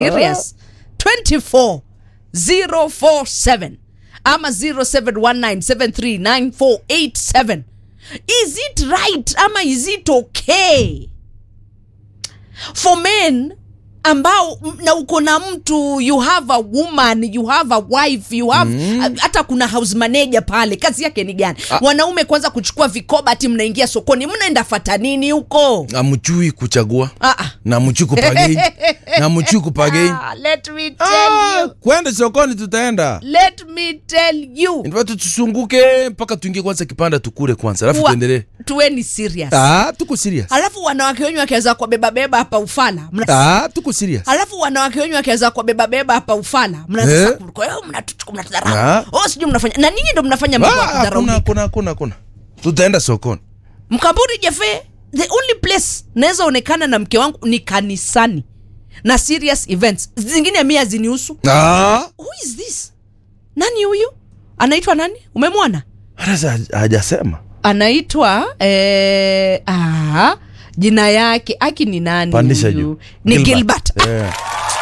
serious 24 047 ama 0719739487 is it right ama is it okay for men ambao m- na uko na mtu you have a woman you have a wife you have mm. hata kuna house manager pale kazi yake ni gani wanaume kwanza kuchukua vikoba ati mnaingia sokoni mnaenda fata nini huko amchui kuchagua ah, ah. na mchui kupagei na mchui kupagei Ah, let me tell ah, you kwenda sokoni tutaenda let me tell you inafaa tusunguke mpaka tuingie kwanza kipanda tukule kwanza alafu Wa- tuendelee tuweni serious ah, tuko serious alafu wanawake wenyu wakiweza kuwabebabeba hapa ufala mna ah, tuko serious alafu wanawake wenyu wakiweza kuwabebabeba hapa ufala Eh. mnaanza kwa hiyo mnatu- mnatudharau Ah. oh sijui mnafanya na ninyi ndo mnafanya mambo ya Ah, hakuna kudharaulika hakuna hakuna hakuna tutaenda sokoni mkamburi jefe the only place naweza onekana na mke wangu ni kanisani na serious events zingine mi hazinihusu ah. who is this nani huyu anaitwa nani umemwona hata sa- hajasema anaitwa eh, ah, jina yake aki ni nani pandisha huyu? juu ni gilbert, Eh.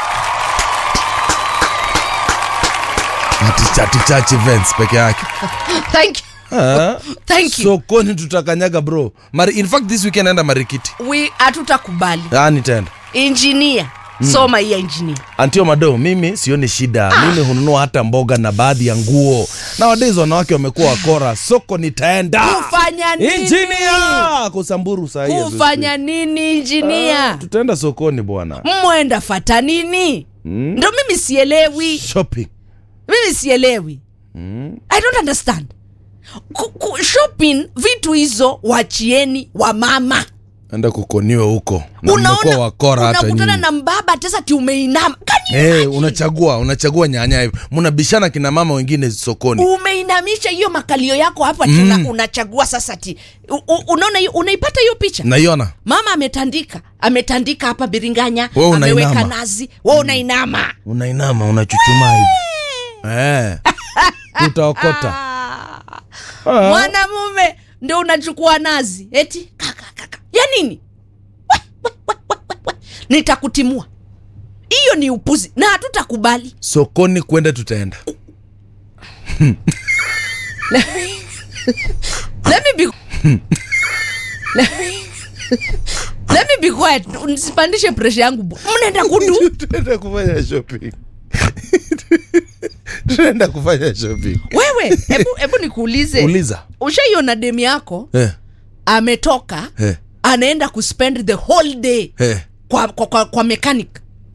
Ati- ati church events peke yake thank you Ah. thank you sokoni tutakanyaga bro Mari, in fact this weekend naenda marikiti we hatutakubali ah, nitaenda injinia soma hii ya injinia antio mado mimi sioni shida mimi hununua hata mboga na baadhi ya nguo nowadays wanawake wamekuwa wakora soko nitaenda kufanya nini injinia kusamburu sahii kufanya nini injinia tutaenda sokoni bwana mwenda fata nini ndo mimi sielewi shopping mimi sielewi i don't understand Ku- ku- shopping vitu hizo wachieni wa mama enda kukoniwe huko na mmekuwa wakora hata unakutana nyinyi na mbaba tesa ti umeinama Can you hey, imagine? unachagua unachagua nyanya hivi mnabishana kina mama wengine sokoni umeinamisha hiyo makalio yako hapa ati una, unachagua sasa ti u- u- unaona hiyo- unaipata hiyo picha naiona mama ametandika ametandika hapa biringanya Wewe unainama. ameweka nazi we unainama unainama unachuchuma hivi eh. utaokota Ah. mwanamume ndio unachukua nazi eti kaka kaka ya nini We, we, we, we, we, we. nitakutimua hiyo ni upuzi na hatutakubali sokoni kwenda tutaenda let me be let me, let me be quiet nisipandishe presha yangu bu- mnaenda kudu tunaenda kufanya shopping tunaenda kufanya shopping wewe hebu hebu nikuulize uliza ushaiona demu yako eh, ametoka eh, anaenda kuspend the whole day eh. kwa, kwa, kwa, kwa mechanic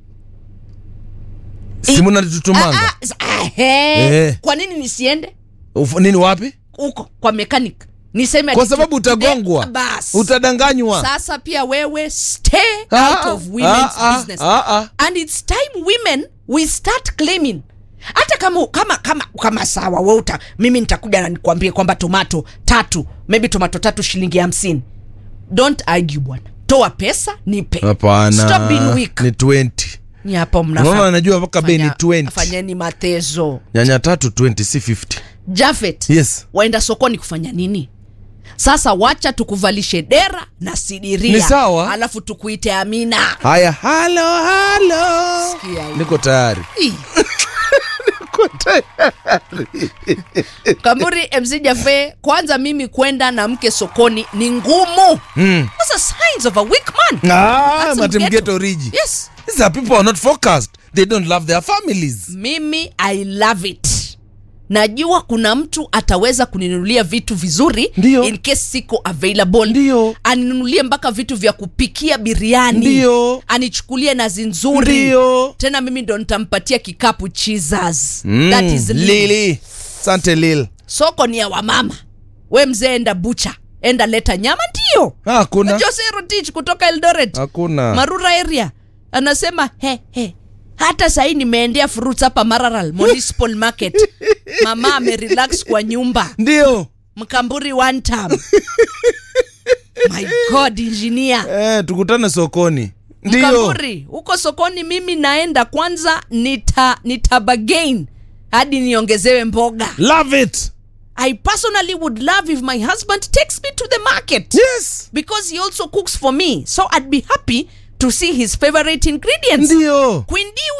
simu natutumanga Ah, ah, s- ah, he. Eh. kwa nini nisiende Uf- nini wapi huko kwa mechanic niseme kwa ati- sababu utagongwa Eh, bas. utadanganywa sasa pia wewe stay Ah, out of women's ah, ah, business ah, ah. and it's time women we start claiming hata kama kama kama kama sawa we uta mimi nitakuja na nikwambie kwamba tomato tatu maybe tomato tatu shilingi hamsini don't argue bwana toa pesa nipe Stop being hapana weak. ni 20 ni hapo unaona mnafa anajua mpaka bei ni 20 fanyeni matezo nyanya tatu 20 si 50 jafet yes waenda sokoni kufanya nini sasa wacha tukuvalishe dera na sidiria Ni sawa. alafu tukuite amina haya halo halo Sikia hiyo. niko tayari Ih. kamburi mc jafe kwanza mimi kwenda na mke sokoni ni ngumu mm. Those are signs of a weak man ah, That's matemgeto mgeto. riji yes these are people who are not focused they don't love their families mimi i love it najua kuna mtu ataweza kuninunulia vitu vizuri Ndio. in case siko available Ndio. aninunulie mpaka vitu vya kupikia biriani Ndio. anichukulie nazi nzuri Ndio. tena mimi ndo nitampatia kikapu cheeses Mm, that is Lily. lili sante lil soko ni ya wamama we mzee enda bucha enda leta nyama ndio hakuna jose rotich kutoka eldoret hakuna marura area anasema he he hata sahii nimeendea fruits hapa mararal municipal market mama amerelax kwa nyumba ndio mkamburi one time my god engineer eh, tukutane sokoni ndio mkamburi huko sokoni mimi naenda kwanza nita nitabagain hadi niongezewe mboga love it i personally would love if my husband takes me to the market yes because he also cooks for me so i'd be happy to see his favorite ingredients ndio Queen D